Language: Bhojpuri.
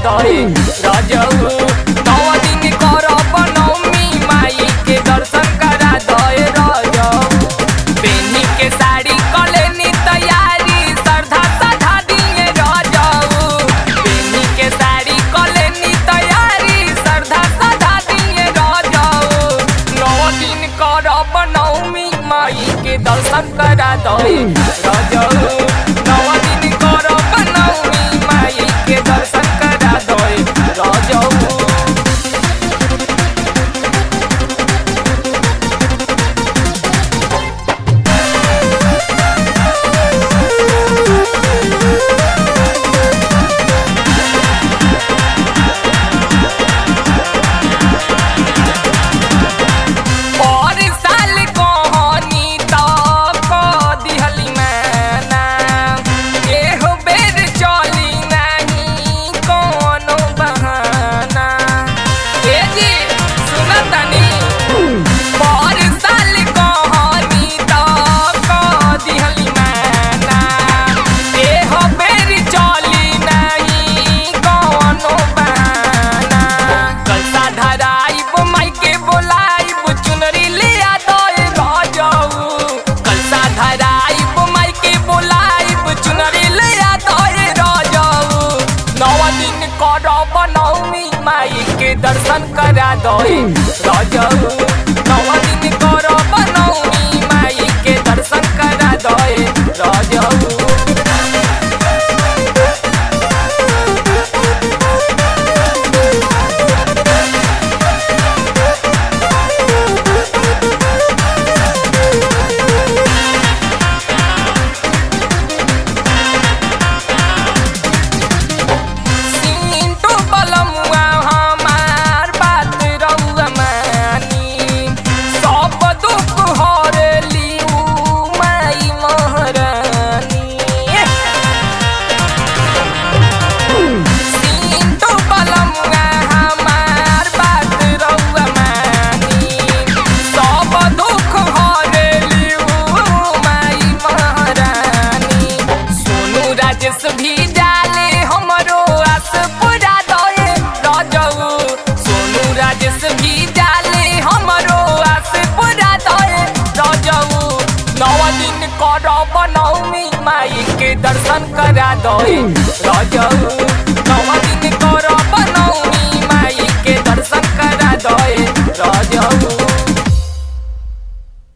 दे रजऊ नौ दिन करब नवमी माई के दर्शन करा दे रजऊ बेनी के साड़ी कलेनी तैयारी श्रद्धा सधा दिए रजऊ बेनी के साड़ी कलेनी तैयारी श्रद्धा सधा दिए रजऊ नौ दिन करब नवमी माई के दर्शन करा दे रजऊ नौ दिन करब नवमी माई के दर्शन करा दे रजऊ और साल कहनी त क दिहली मैना एहो बेर चली नहीं कोनो बहाना ए जी सुना तनी और साल कहनी त क दिहली मैना एहो बेर चली नहीं कोनो बहाना कलसा धराइब माई के बोलाइब चुनरी लिया दे राजाऊ कलसा धराइब माई के बोलाइब चुनरी लिया दे राजाऊ नौ दिन करब नवमी माई के दर्शन करा दे राजाऊ नौ दिन करब नवमी माई के दर्शन करा दे राजाऊ सिंटू बलमुआ हमार बात रउआ मानी सब दुख हरेली उ माई महारानी सिंटू बलमुआ हमार बात रउआ मानी सब दुख हरेली उ माई महारानी सोनू राजेश भी डाले हमरो आस पूरा दए रजऊ सोनू राजेश भी डाले हमरो आस पूरा दए रजऊ नौ दिन करब नवमी माई के दर्शन करा दए रजऊ